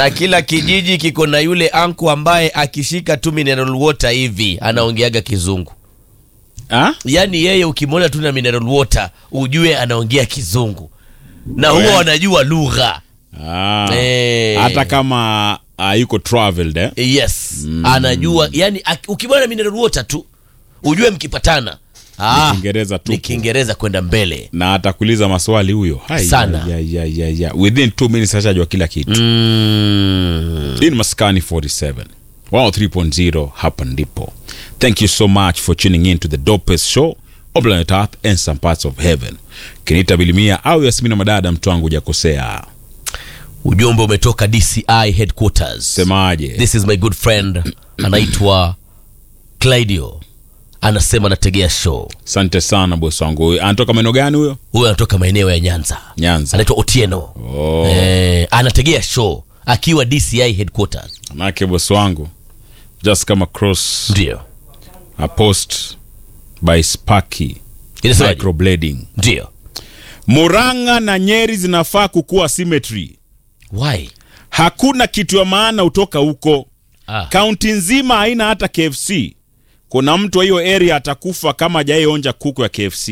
na kila kijiji kiko na yule anku ambaye akishika tu mineral water hivi anaongeaga kizungu Ah? yaani yeye ukimwona tu na mineral water ujue anaongea kizungu na huwa Eh. wanajua lugha Ah. Eh. hata kama uh, yuko traveled eh? yes anajua yani ak- ukimwona na mineral water tu ujue mkipatana ah, Ni Kiingereza tu. ni kiingereza kwenda mbele na atakuuliza maswali huyo Hai, Sana. ya, ya, ya, ya. within two minutes ashajua kila kitu mm. in maskani 47 103.0 hapa ndipo thank you so much for tuning in to the dopest show on planet earth and some parts of heaven kinita bilimia au yasmina madada mtu wangu hujakosea ujumbe umetoka dci headquarters semaje this is my good friend anaitwa claudio anasema anategea show asante sana bosi wangu Huyu anatoka maeneo gani huyo huyo anatoka maeneo ya nyanza nyanza anaitwa otieno oh. eh, anategea show akiwa dci headquarters manake bosi wangu just come across ndio a post by sparky inasemaje microblading ndio muranga na nyeri zinafaa kukuwa symmetry why hakuna kitu ya maana hutoka huko ah. kaunti nzima haina hata kfc kuna mtu wa hiyo area atakufa kama hajaionja kuku ya kfc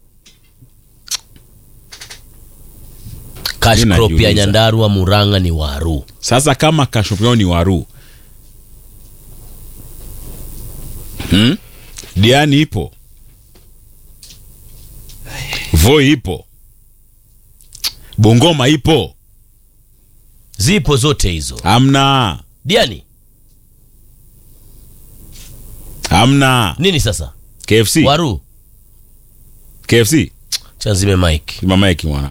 cash Mimi crop ya najiuliza. nyandarua muranga ni waru sasa kama kashopio ni waru hmm? diani ipo voi ipo bungoma ipo zipo zote hizo amna diani amna nini sasa kfc waru kfc chanzime mike mamaeki mwana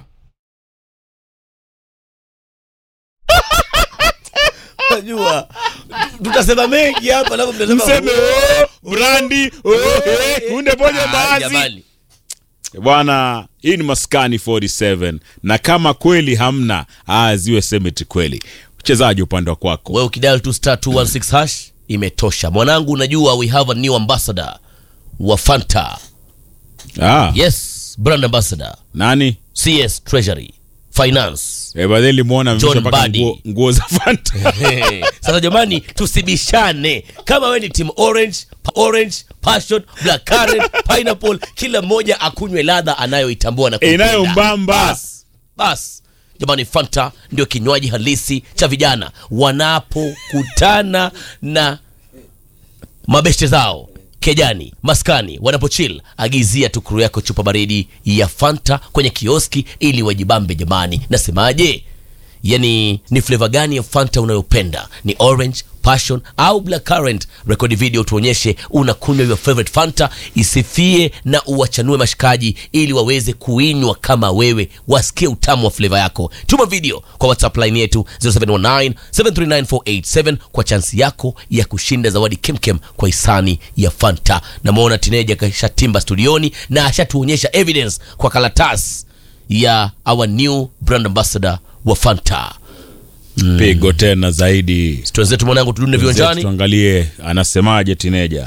najua tutasema mengi hapa alafu mtasema mseme oh, brandi oh, eh, kunde poja Ah, baadhi jamani. bwana hii ni maskani 47 na kama kweli hamna ah, ziwe semeti kweli mchezaji upande wa kwako wewe ukidial tu star 216 hash imetosha mwanangu unajua we have a new ambassador wa fanta ah, yes brand ambassador nani cs treasury finance Eh, baadaye limuona John mpaka Badi. nguo, nguo za fanta Hey, sasa jamani tusibishane kama we ni team orange pa- orange passion black currant pineapple kila mmoja akunywe ladha anayoitambua na kuipenda. Inayombamba. bas bas jamani fanta ndio kinywaji halisi cha vijana wanapokutana na mabeshte zao kejani maskani wanapochil agizia tukuru yako chupa baridi ya fanta kwenye kioski ili wajibambe jamani nasemaje yani ni fleva gani ya fanta unayopenda ni orange passion au black current rekodi video tuonyeshe unakunywa your favorite fanta isifie na uwachanue mashikaji ili waweze kuinywa kama wewe wasikie utamu wa fleva yako tuma video kwa whatsapp line yetu 0719 739 kwa chansi yako ya kushinda zawadi kemkem kwa hisani ya fanta namwona tineja kashatimba studioni na ashatuonyesha evidence kwa karatasi ya our new brand ambassador wa fanta pigo tena zaidi twenzetu mwanangu tudune viwanjani tuangalie anasemaje tineja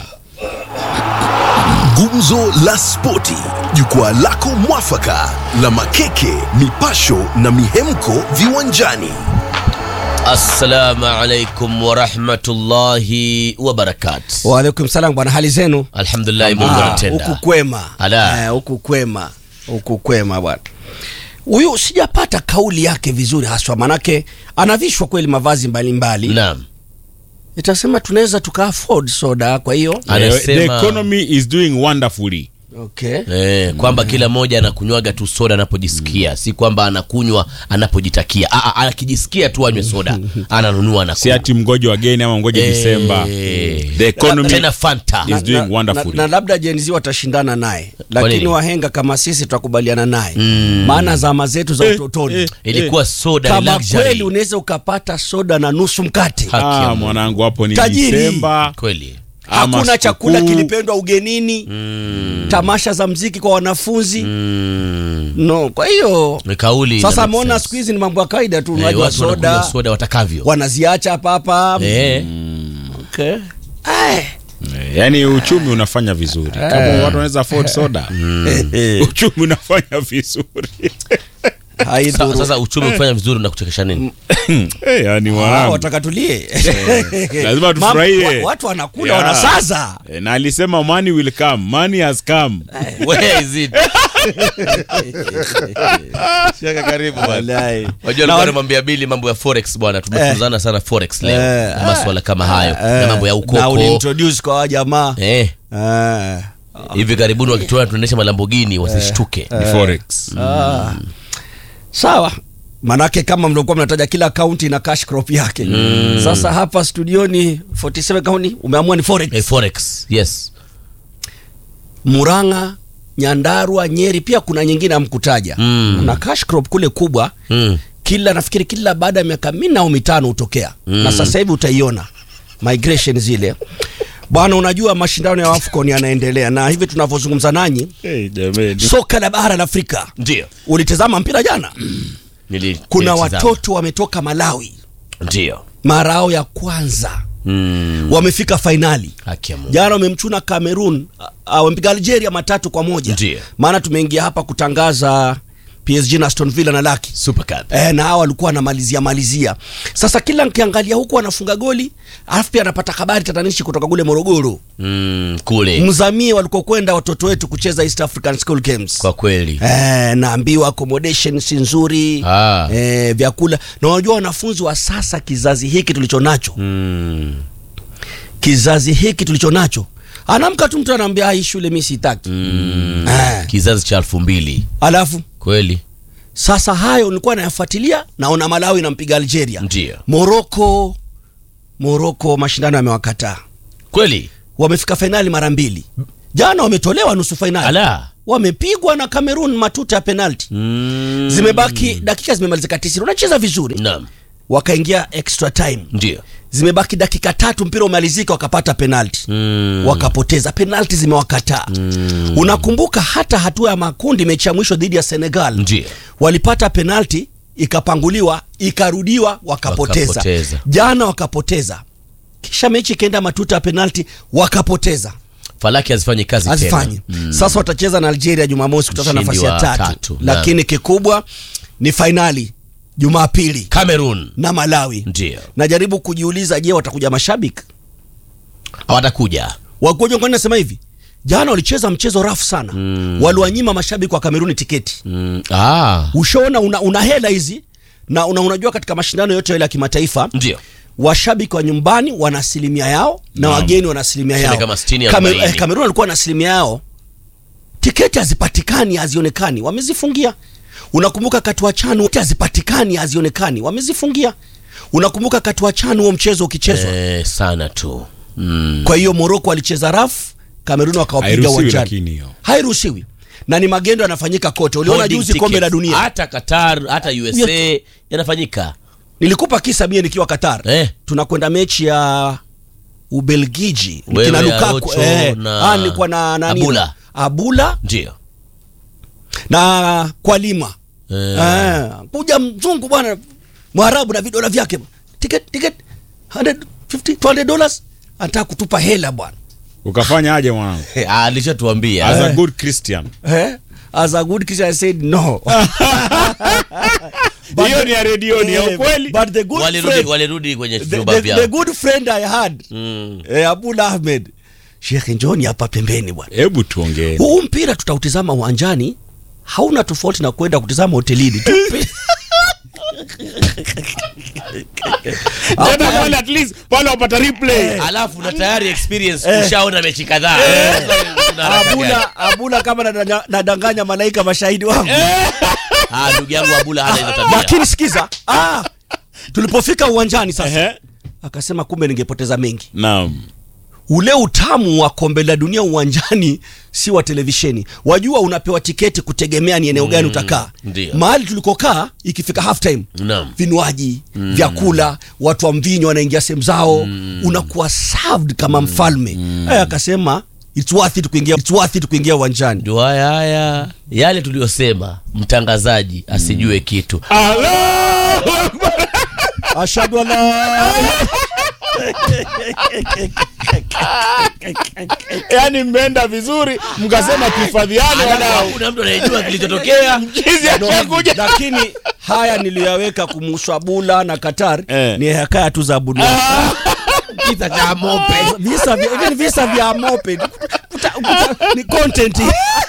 Gumzo la Spoti, jukwaa lako mwafaka la makeke, mipasho na mihemko viwanjani. assalamu alaikum warahmatullahi wabarakatu Waalaikum salam bwana, hali zenu? alhamdulillahi mungu Ah, anatenda Huku kwema, Ala. Eh, huku kwema, huku kwema bwana. Huyu sijapata kauli yake vizuri haswa, manake anavishwa kweli mavazi mbalimbali. naam Itasema tunaweza tuka afford soda, kwa hiyo Anasema- the economy is doing wonderfully okay. Eh, kwamba kila mmoja anakunywaga tu soda anapojisikia si kwamba anakunywa anapojitakia Aa, akijisikia tu anywe soda ananunua si anakunywa. ati mgoje wageni ama mgoje Eh, disemba the economy tena fanta is doing na, wonderfully na labda Gen Z watashindana naye, lakini nini? wahenga kama sisi tutakubaliana naye maana zama zetu za Eh, utotoni eh, ilikuwa soda kama luxury. kweli unaweza ukapata soda na nusu mkate Haki ya ah, Mungu. mwanangu hapo ni Tajiri. disemba kweli ama hakuna chakula sikukuu. kilipendwa ugenini tamasha za mziki kwa wanafunzi no kwa hiyo ni kauli sasa ina make ameona sense. siku hizi ni mambo ya kawaida tu Eh, unywaji wa watu wanakunywa soda soda watakavyo wanaziacha hapa hapa Eh, okay. Ay. Eh, yaani uchumi unafanya vizuri kama watu wanaweza afford soda uchumi unafanya vizuri Sa- haidhuru sasa uchumi ukifanya vizuri na kuchekesha nini Eh, yani Ah, mwanangu. wataka tulie lazima Mam- tufurahie. wa- watu wanakula Yeah. wanasaza Eh, na alisema money will come money has come Where is it? Shaka karibu bwana. Wallahi. Wajua Na alikuwa wa- anamwambia Bili mambo ya forex bwana, tumefunzana sana forex leo Eh. na maswala kama hayo Eh, na mambo ya na ukoko uliintroduce kwa wa jamaa eh, Eh. hivi karibuni wakituona tunaendesha malambogini wasishtuke. Ni forex Ah. sawa manake kama mliokuwa mnataja kila kaunti na cash crop yake sasa hapa studioni 47 kaunti umeamua ni forex Eh, forex yes muranga nyandarua nyeri pia kuna nyingine amkutaja Mm. kuna cash crop kule kubwa mm. kila nafikiri kila baada ya miaka minne au mitano hutokea na sasa hivi utaiona migration zile bwana unajua mashindano ya afcon yanaendelea na hivi tunavyozungumza nanyi hey, jamani soka la bara la afrika ndio ulitazama mpira jana Nili- kuna nilitizama. watoto wametoka malawi ndio mara yao ya kwanza mm. wamefika fainali haki ya Mungu. jana wamemchuna cameroon a- a- wamepiga algeria matatu kwa moja Ndiyo. maana tumeingia hapa kutangaza psg na aston villa na laki super cup e, na hawa walikuwa wanamalizia malizia sasa kila nkiangalia huku anafunga goli alafu pia anapata habari tatanishi kutoka kule morogoro mm, kule mzamie walikokwenda watoto wetu kucheza east african school games kwa kweli Eh, naambiwa accommodation si nzuri Ah. eh, vyakula na unajua wanafunzi wa sasa kizazi hiki tulicho nacho mm. kizazi hiki tulicho nacho anaamka tu mtu anaambia hii shule mi sitaki Mm. Eh. kizazi cha elfu mbili alafu kweli sasa hayo nilikuwa nayafuatilia naona malawi nampiga algeria Ndiyo. moroko moroko mashindano yamewakataa kweli wamefika fainali mara mbili jana wametolewa nusu fainali ala wamepigwa na cameroon matuta ya penalti mm. zimebaki dakika zimemalizika tisini unacheza vizuri naam wakaingia extra time ndio zimebaki dakika tatu mpira umalizika wakapata penalti mm. wakapoteza penalti zimewakataa Mm. unakumbuka hata hatua ya makundi mechi ya mwisho dhidi ya senegal Ndiyo. walipata penalti ikapanguliwa ikarudiwa wakapoteza. Wakapoteza. jana wakapoteza kisha mechi ikaenda matuta ya penalti wakapoteza falaki hazifanyi kazi hazifanyi tena mm. sasa watacheza na algeria jumamosi kutafuta Mshindi nafasi ya wa tatu, tatu, naam. lakini kikubwa ni fainali jumapili cameroon na malawi ndio najaribu kujiuliza je watakuja mashabiki hawatakuja wakuja kwani nasema hivi jana walicheza mchezo rafu sana mm. waliwanyima mashabiki wa kameruni tiketi mm. ah. ushaona una, una hela hizi na una, unajua katika mashindano yote yale ya kimataifa ndio washabiki wa nyumbani wana asilimia yao na Naam. wageni wana asilimia Tuseme yao kama 60, Kame- 40. eh, Kamerun walikuwa na asilimia yao tiketi hazipatikani hazionekani wamezifungia unakumbuka katua chanu tiketi hazipatikani hazionekani wamezifungia unakumbuka katua chanu huo mchezo ukichezwa eh, sana tu mm. kwa hiyo moroko walicheza rafu kamerun wakawapiga Hairuhusiwi uwanjani lakini hiyo. hairuhusiwi na ni magendo yanafanyika kote uliona Holding juzi kombe la tickets. dunia hata qatar hata usa Yote. yanafanyika nilikupa kisa mie nikiwa qatar Eh. tunakwenda mechi ya ubelgiji Wewe, kina lukaku Arocho eh, na ah, nilikuwa na nani Abula. abula ndio na kwalima eh. eh, kuja mzungu bwana mwarabu na vidola vyake ticket ticket 150 200 dollars anataka kutupa hela bwana ukafanya aje mwanangu Eh, ah, alishatuambia as a good christian eh? as a good Christian I said no But hiyo the- ni ya redioni ya eh, ukweli but the good walirudi friend, walirudi kwenye the, vyumba the, vyao the good friend I had Mm. eh, Abul Ahmed Sheikh njoni hapa pembeni bwana hebu tuongee huu mpira tutautizama uwanjani hauna tofauti na kwenda kutizama hotelini tu Tena pale at least pale wapata replay alafu na tayari experience ushaona mechi kadhaa Kuna haraka gani? abula abula kama nadanya- nadanganya malaika mashahidi wangu Ah, ndugu yangu abula hana hizo tabia lakini sikiza ah, tulipofika uwanjani sasa Ehe. akasema kumbe ningepoteza mengi naam ule utamu wa kombe la dunia uwanjani si wa televisheni wajua unapewa tiketi kutegemea ni eneo gani utakaa ndio. mahali tulikokaa ikifika half time Naam. vinywaji vyakula watu wa mvinyo wanaingia sehemu zao unakuwa served kama mfalme Aya, akasema it's worth it kuingia it's worth it kuingia uwanjani ndio haya haya yale tuliyosema mtangazaji asijue kitu Allahu Akbar. ashhadu an la yaani mmeenda vizuri mkasema tuhifadhiane Alafu wadau hakuna mtu anayejua kilichotokea Mchizi No, akakuja lakini haya niliyoyaweka kumuswabula na Qatar Eh. ni hekaya tu za Bunia. kisa cha mope visa vya even visa vya mope kuta, kuta, ni content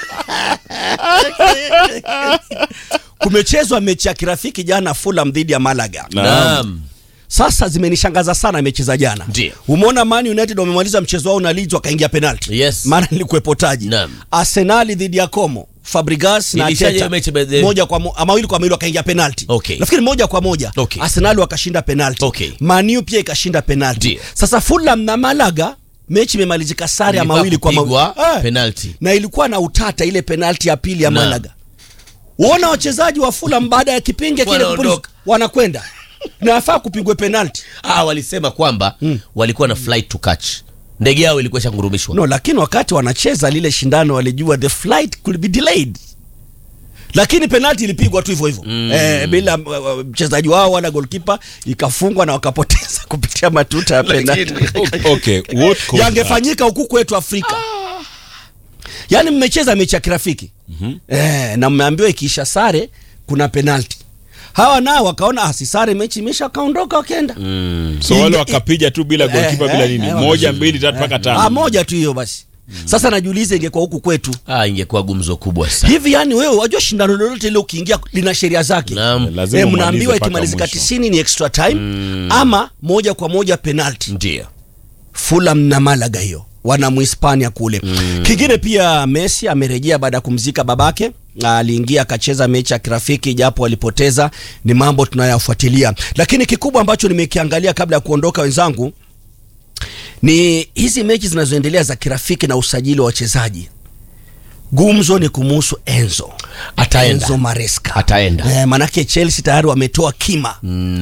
kumechezwa mechi ya kirafiki jana Fulham dhidi ya Malaga naam sasa zimenishangaza sana mechi za jana Ndiyo. umeona Man United wamemaliza mchezo wao na Leeds wakaingia penalty Yes. maana nilikuwepo taji Naam. Arsenal dhidi ya Como Fabregas na Nilishaje Arteta hiyo mechi by the way? moja kwa mo, ah, mawili kwa mawili wakaingia penalty Okay. nafikiri moja kwa moja Okay. Arsenal wakashinda penalty Okay. Man U pia ikashinda penalty Ndiyo. sasa Fulham na Malaga mechi imemalizika sare ya Ilifaa mawili kwa mawili kupigwa Eh. penalty. na ilikuwa na utata ile penalty ya pili ya Naam. Malaga uona wachezaji wa Fulham baada ya kipindi kile Wanaondoka. kupuliza, wanakwenda na afaa kupigwe penalty ah, walisema kwamba walikuwa na flight to catch ndege yao ilikuwa ishangurumishwa no lakini wakati wanacheza lile shindano walijua the flight could be delayed lakini penalti ilipigwa tu hivyo hivyo mm. eh, bila uh, mchezaji wao wala golkipa ikafungwa na wakapoteza kupitia matuta ya penalti okay what caused that? yangefanyika huku kwetu afrika yaani mmecheza mechi ya kirafiki mm-hmm. eh, na mmeambiwa ikiisha sare kuna penalti hawa nao wakaona ah, si sare mechi imesha wakaondoka wakaenda mm. so wale wakapiga tu bila golkipa bila nini moja mbili tatu mpaka ah, tano moja tu hiyo basi sasa najiuliza ingekuwa huku kwetu ah, ingekuwa gumzo kubwa sana hivi yani wewe wajua shindano lolote ile ukiingia lina sheria zake Naam. Lazima Eh, umalize mnaambiwa mpaka ikimalizika mwisho. tisini ni extra time ama moja kwa moja penalty ndio Fulham na Malaga hiyo wana Muhispania kule mm. Kingine pia Messi amerejea baada ya kumzika babake aliingia akacheza mechi ya kirafiki japo walipoteza. Ni mambo tunayafuatilia, lakini kikubwa ambacho nimekiangalia kabla ya kuondoka wenzangu ni hizi mechi zinazoendelea za kirafiki na usajili wa wachezaji. Gumzo ni kumuhusu Enzo Ataenda. Enzo Maresca Ataenda. eh, manake Chelsea tayari wametoa kima